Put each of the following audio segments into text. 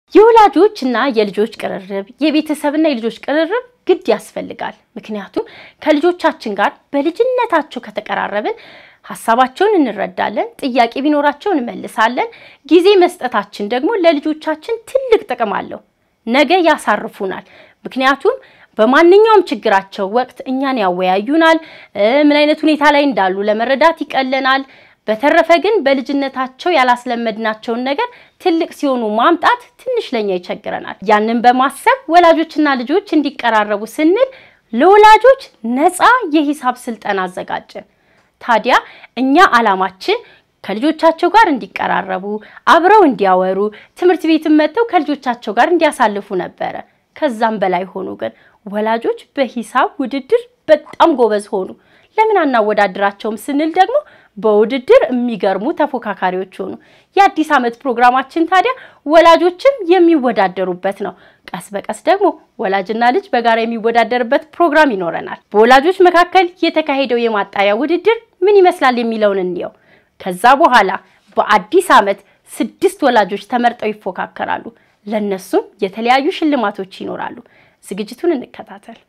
የወላጆች እና የልጆች ቅርርብ፣ የቤተሰብና የልጆች ቅርርብ ግድ ያስፈልጋል። ምክንያቱም ከልጆቻችን ጋር በልጅነታቸው ከተቀራረብን ሀሳባቸውን እንረዳለን፣ ጥያቄ ቢኖራቸው እንመልሳለን። ጊዜ መስጠታችን ደግሞ ለልጆቻችን ትልቅ ጥቅም አለው። ነገ ያሳርፉናል። ምክንያቱም በማንኛውም ችግራቸው ወቅት እኛን ያወያዩናል። ምን አይነት ሁኔታ ላይ እንዳሉ ለመረዳት ይቀለናል። በተረፈ ግን በልጅነታቸው ያላስለመድናቸውን ነገር ትልቅ ሲሆኑ ማምጣት ትንሽ ለኛ ይቸግረናል። ያንን በማሰብ ወላጆችና ልጆች እንዲቀራረቡ ስንል ለወላጆች ነፃ የሂሳብ ስልጠና አዘጋጀን። ታዲያ እኛ ዓላማችን ከልጆቻቸው ጋር እንዲቀራረቡ፣ አብረው እንዲያወሩ፣ ትምህርት ቤትም መጥተው ከልጆቻቸው ጋር እንዲያሳልፉ ነበረ። ከዛም በላይ ሆኑ። ግን ወላጆች በሂሳብ ውድድር በጣም ጎበዝ ሆኑ። ለምን አናወዳድራቸውም ስንል ደግሞ በውድድር የሚገርሙ ተፎካካሪዎች ሆኑ። የአዲስ ዓመት ፕሮግራማችን ታዲያ ወላጆችም የሚወዳደሩበት ነው። ቀስ በቀስ ደግሞ ወላጅና ልጅ በጋራ የሚወዳደርበት ፕሮግራም ይኖረናል። በወላጆች መካከል የተካሄደው የማጣሪያ ውድድር ምን ይመስላል የሚለውን እንየው። ከዛ በኋላ በአዲስ ዓመት ስድስት ወላጆች ተመርጠው ይፎካከራሉ። ለነሱም የተለያዩ ሽልማቶች ይኖራሉ። ዝግጅቱን እንከታተል።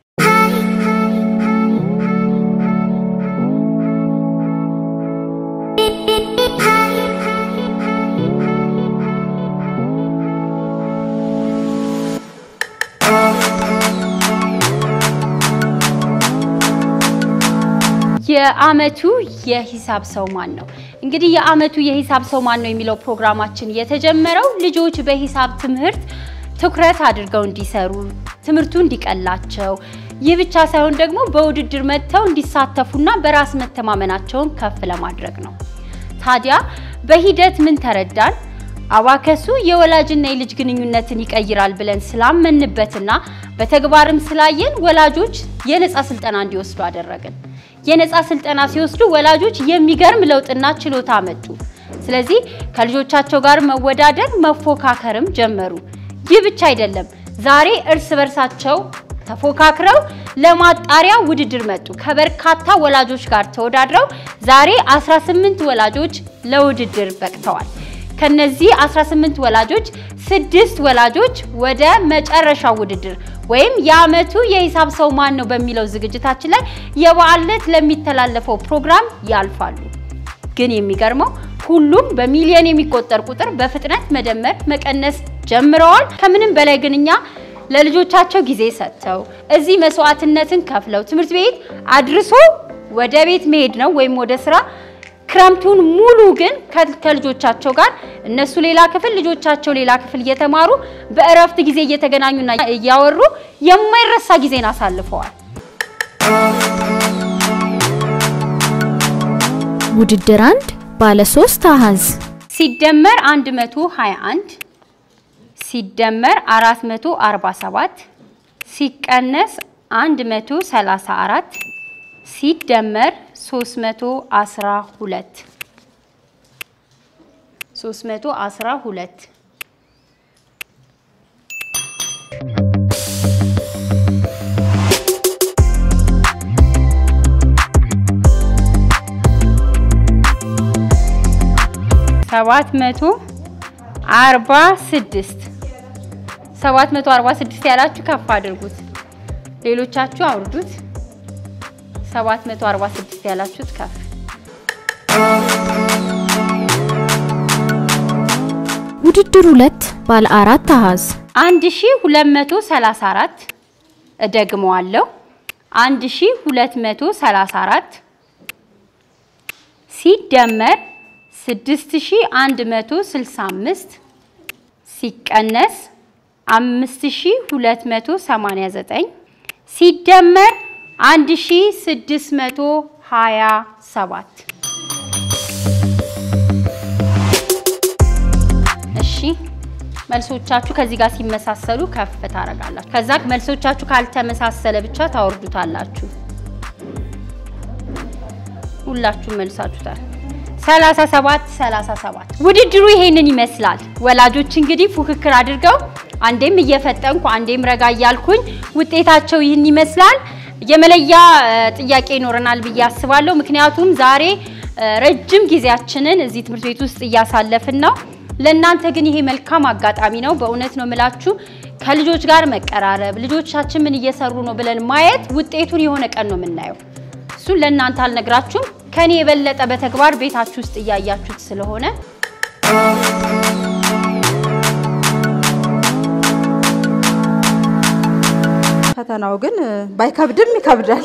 የዓመቱ የሂሳብ ሰው ማን ነው? እንግዲህ የዓመቱ የሂሳብ ሰው ማን ነው የሚለው ፕሮግራማችን የተጀመረው ልጆች በሂሳብ ትምህርት ትኩረት አድርገው እንዲሰሩ፣ ትምህርቱ እንዲቀላቸው፣ ይህ ብቻ ሳይሆን ደግሞ በውድድር መጥተው እንዲሳተፉና በራስ መተማመናቸውን ከፍ ለማድረግ ነው። ታዲያ በሂደት ምን ተረዳን? አባከሱ የወላጅና የልጅ ግንኙነትን ይቀይራል ብለን ስላመንበትና በተግባርም ስላየን ወላጆች የነፃ ስልጠና እንዲወስዱ አደረግን። የነፃ ስልጠና ሲወስዱ ወላጆች የሚገርም ለውጥና ችሎታ አመጡ። ስለዚህ ከልጆቻቸው ጋር መወዳደር መፎካከርም ጀመሩ። ይህ ብቻ አይደለም። ዛሬ እርስ በርሳቸው ተፎካክረው ለማጣሪያ ውድድር መጡ። ከበርካታ ወላጆች ጋር ተወዳድረው ዛሬ 18 ወላጆች ለውድድር በቅተዋል። ከነዚህ 18 ወላጆች ስድስት ወላጆች ወደ መጨረሻው ውድድር ወይም የዓመቱ የሂሳብ ሰው ማን ነው በሚለው ዝግጅታችን ላይ የበዓል ዕለት ለሚተላለፈው ፕሮግራም ያልፋሉ። ግን የሚገርመው ሁሉም በሚሊዮን የሚቆጠር ቁጥር በፍጥነት መደመር፣ መቀነስ ጀምረዋል። ከምንም በላይ ግን እኛ ለልጆቻቸው ጊዜ ሰጥተው እዚህ መስዋዕትነትን ከፍለው ትምህርት ቤት አድርሶ ወደ ቤት መሄድ ነው ወይም ወደ ስራ ክረምቱን ሙሉ ግን ከልጆቻቸው ጋር እነሱ ሌላ ክፍል ልጆቻቸው ሌላ ክፍል እየተማሩ በእረፍት ጊዜ እየተገናኙና እያወሩ የማይረሳ ጊዜን አሳልፈዋል። ውድድር አንድ ባለ ሶስት አሃዝ ሲደመር 121 ሲደመር 447 ሲቀነስ 134 ሲደመር 312 312 ሰባት መቶ አርባ ስድስት ሰባት መቶ አርባ ስድስት ያላችሁ ከፍ አድርጉት፣ ሌሎቻችሁ አውርዱት። 746 ያላችሁት ከፍ። ውድድር ሁለት ባለ አራት አሃዝ 1234 እደግመዋለሁ። 1234 ሲደመር 6165 ሲቀነስ 5289 ሲደመር 1627 እሺ፣ መልሶቻችሁ ከዚህ ጋር ሲመሳሰሉ ከፍ ታደርጋላችሁ። ከዛ መልሶቻችሁ ካልተመሳሰለ ብቻ ታወርዱታላችሁ። ሁላችሁም መልሳችሁታል። 37 37 ውድድሩ ይሄንን ይመስላል። ወላጆች እንግዲህ ፉክክር አድርገው አንዴም እየፈጠንኩ አንዴም ረጋ እያልኩኝ ውጤታቸው ይህን ይመስላል። የመለያ ጥያቄ ይኖረናል ብዬ አስባለሁ። ምክንያቱም ዛሬ ረጅም ጊዜያችንን እዚህ ትምህርት ቤት ውስጥ እያሳለፍን ነው። ለእናንተ ግን ይሄ መልካም አጋጣሚ ነው። በእውነት ነው የምላችሁ ከልጆች ጋር መቀራረብ፣ ልጆቻችን ምን እየሰሩ ነው ብለን ማየት ውጤቱን የሆነ ቀን ነው የምናየው። እሱን ለእናንተ አልነግራችሁም። ከኔ የበለጠ በተግባር ቤታችሁ ውስጥ እያያችሁት ስለሆነ ፈተናው ግን ባይከብድም ይከብዳል።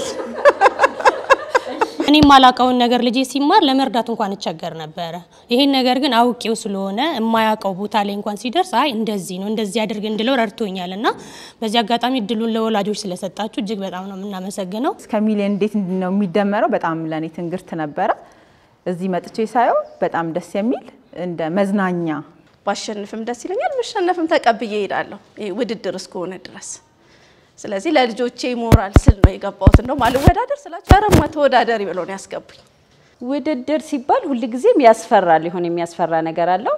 እኔ የማላውቀውን ነገር ልጄ ሲማር ለመርዳት እንኳን እቸገር ነበረ። ይሄን ነገር ግን አውቄው ስለሆነ የማያውቀው ቦታ ላይ እንኳን ሲደርስ አይ እንደዚህ ነው እንደዚህ አድርግ እንድለው ረድቶኛል እና በዚህ አጋጣሚ እድሉን ለወላጆች ስለሰጣችሁ እጅግ በጣም ነው የምናመሰግነው። እስከ ሚሊዮን እንዴት ነው የሚደመረው? በጣም ለእኔ ትንግርት ነበረ። እዚህ መጥቼ ሳየው በጣም ደስ የሚል እንደ መዝናኛ ባሸንፍም ደስ ይለኛል፣ ብሸነፍም ተቀብዬ እሄዳለሁ ይሄ ውድድር እስከሆነ ድረስ። ስለዚህ ለልጆቼ ሞራል ስል ነው የገባሁት። እንደውም አልወዳደር ስላቸው ኧረ እማ ተወዳደሪ ብለው ነው ያስገቡኝ። ውድድር ሲባል ሁልጊዜም ያስፈራል። ይሆን የሚያስፈራ ነገር አለው።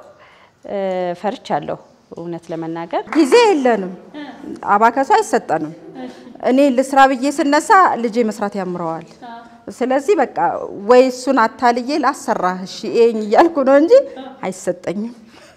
ፈርቻለሁ እውነት ለመናገር ጊዜ የለንም፣ አባከሱ አይሰጠንም። እኔ ልስራ ብዬ ስነሳ ልጄ መስራት ያምረዋል። ስለዚህ በቃ ወይ እሱን አታልዬ ላሰራህ እሺ ይሄኝ እያልኩ ነው እንጂ አይሰጠኝም።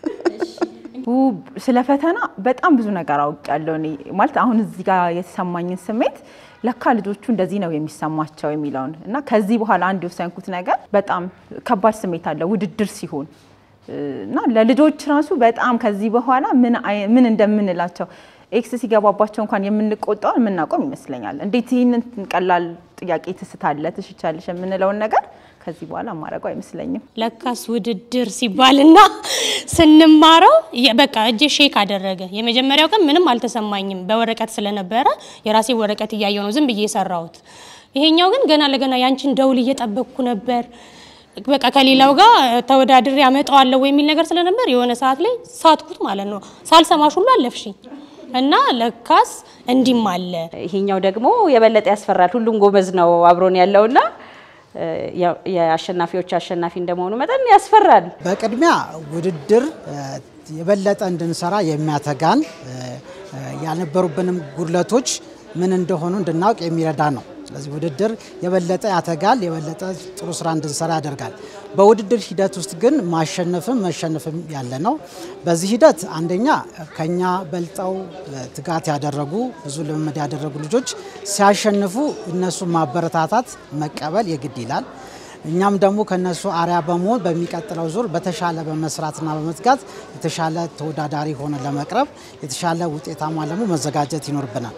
ው- ስለ ፈተና በጣም ብዙ ነገር አውቄያለሁ። እኔ ማለት አሁን እዚህ ጋር የተሰማኝን ስሜት ለካ ልጆቹ እንደዚህ ነው የሚሰማቸው የሚለውን እና ከዚህ በኋላ አንድ የወሰንኩት ነገር በጣም ከባድ ስሜት አለ ውድድር ሲሆን እና ለልጆች ራሱ በጣም ከዚህ በኋላ ምን አይ- ምን እንደምንላቸው ኤክስ ሲገባባቸው እንኳን የምንቆጣው የምናቆም ይመስለኛል። እንዴት ይህንን ቀላል ጥያቄ ትስታለ ትሽቻለሽ የምንለውን ነገር ከዚህ በኋላ ማድረጉ አይመስለኝም። ለካስ ውድድር ሲባልና ስንማረው የ- በቃ እጄ ሼክ አደረገ። የመጀመሪያው ቀን ምንም አልተሰማኝም በወረቀት ስለነበረ የራሴ ወረቀት እያየው ነው ዝም ብዬ የሰራሁት። ይሄኛው ግን ገና ለገና ያንቺን ደውል እየጠበቅኩ ነበር። በቃ ከሌላው ጋር ተወዳድሬ አመጣዋለሁ የሚል ነገር ስለነበር የሆነ ሰዓት ላይ ሳትኩት ማለት ነው። ሳልሰማሽ ሁሉ አለፍሽኝ እና ለካስ እንዲም አለ ይሄኛው ደግሞ የበለጠ ያስፈራል። ሁሉም ጎበዝ ነው አብሮን ያለውና እ፣ ያው የአሸናፊዎች አሸናፊ እንደመሆኑ መጠን ያስፈራል። በቅድሚያ ውድድር እ፣ የበለጠ እንድንሰራ የሚያተጋን እ፣ እ፣ ያልነበሩብንም ጉድለቶች ምን እንደሆኑ እንድናውቅ የሚረዳ ነው። ስለዚህ ውድድር የበለጠ ያተጋል፣ የበለጠ ጥሩ ስራ እንድንሰራ ያደርጋል። በውድድር ሂደት ውስጥ ግን ማሸነፍም መሸነፍም ያለ ነው። በዚህ ሂደት አንደኛ ከኛ በልጠው እ፣ ትጋት ያደረጉ ብዙ ልምምድ ያደረጉ ልጆች ሲያሸንፉ እነሱ ማበረታታት መቀበል የግድ ይላል። እኛም ደግሞ ከነሱ አርያ በመሆን በሚቀጥለው ዙር በተሻለ በመስራትና በመትጋት የተሻለ ተወዳዳሪ ሆነ ለመቅረብ የተሻለ ውጤታማ ደግሞ መዘጋጀት ይኖርብናል።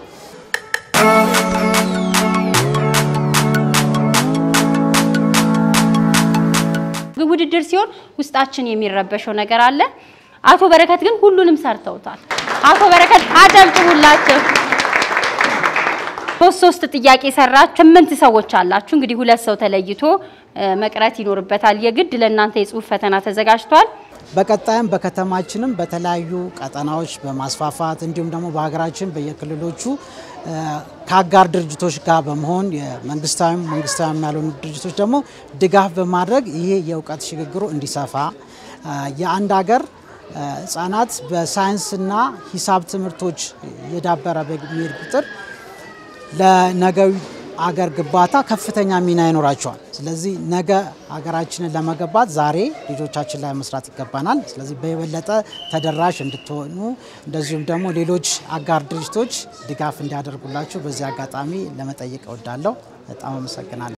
ውድድር ሲሆን ውስጣችን የሚረበሸው ነገር አለ። አቶ በረከት ግን ሁሉንም ሰርተውታል። አቶ በረከት አጨብጭቡላቸው። ሶስት ሶስት ጥያቄ ሰራችሁ። ስምንት ሰዎች አላችሁ። እንግዲህ ሁለት ሰው ተለይቶ እ፣ መቅረት ይኖርበታል። የግድ ለእናንተ የጽሁፍ ፈተና ተዘጋጅቷል። በቀጣይም በከተማችንም በተለያዩ ቀጠናዎች በማስፋፋት እንዲሁም ደግሞ በሀገራችን በየክልሎቹ እ፣ ከአጋር ድርጅቶች ጋር በመሆን የመንግስታዊም መንግስታዊም ያልሆኑ ድርጅቶች ደግሞ ድጋፍ በማድረግ ይሄ የእውቀት ሽግግሩ እንዲሰፋ እ፣ የአንድ ሀገር እ፣ ህጻናት በሳይንስና ሂሳብ ትምህርቶች የዳበረ በሚሄድ ቁጥር ለነገዊ አገር ግንባታ ከፍተኛ ሚና ይኖራቸዋል። ስለዚህ ነገ ሀገራችንን ለመገንባት ዛሬ ልጆቻችን ላይ መስራት ይገባናል። ስለዚህ በየበለጠ ተደራሽ እንድትሆኑ እንደዚሁም ደግሞ ሌሎች አጋር ድርጅቶች ድጋፍ እንዲያደርጉላችሁ በዚህ አጋጣሚ ለመጠየቅ እወዳለሁ። በጣም አመሰግናለሁ።